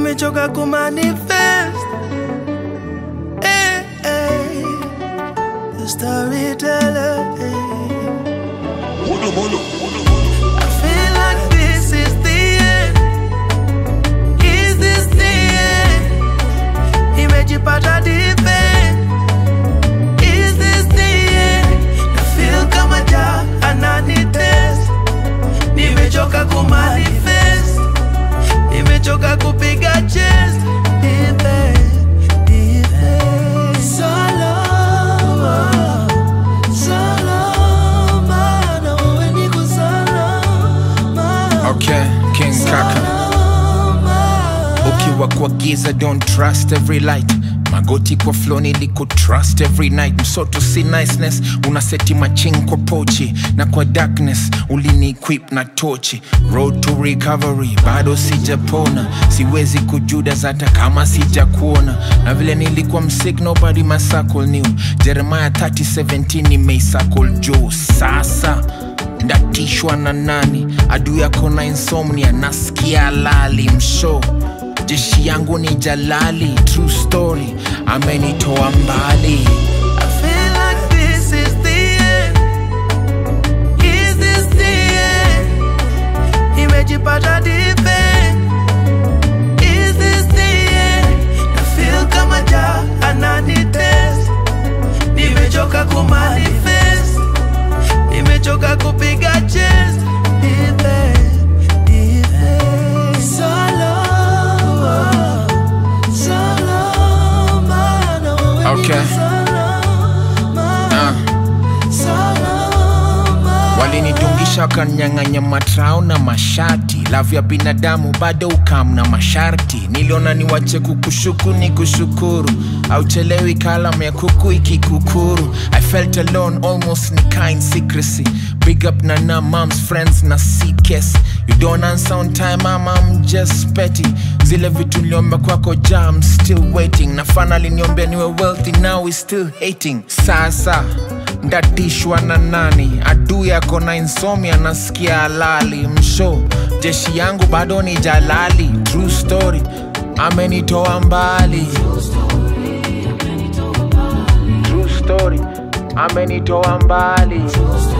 nimechoka kumanifest eh, eh. The storyteller eh. I feel like this is the end. Is this the end? Nimejipata deep end. Is this the end? I feel kama ja ananitest. Nimechoka kumanifest. Nimechoka kupiga chest. Deep end, deep end. Salama, salama, na wewe niko salama. Okay, King Kaka. Ukiwa kwa giza don't trust every light magoti kwa flow niliku trust every night msoto si niceness unaseti maching kwa pochi na kwa darkness ulini equip na tochi road to recovery bado sijapona siwezi kujudas hata kama sijakuona na vile nilikuwa msik nobody masakol new jeremiah 3017 nimeisakol juu sasa ndatishwa na nani adu yako na insomnia nasikia lali msho jeshi yangu ni jalali true story amenitoa mbali I feel like this is the end. Is this the end? Nimejipata deep end. Is this the end? I feel kama ja ananitest. Nimechoka kumanifest. Nimechoka kupiga chest. Deep end, deep end. Salama, salama, na wewe Okay. niko salama. uh. Salama. walinidungisha wakanyang'anya matrao na mashati lavu ya binadamu bado ukam na masharti niliona niwache kukushuku ni kushukuru auchelewi kalam ya kuku ikikukuru i felt alone almost ni kind secrecy big up na na moms friends na ckes you don't answer on time mama I'm just petty zile vitu niliomba kwako ja I'm still waiting na finally niombea niwe wealthy now we still hating sasa ndatishwa na nani adu yako na insomnia nasikia halali msho jeshi yangu bado ni jalali true story amenitoa mbali true story amenitoa mbali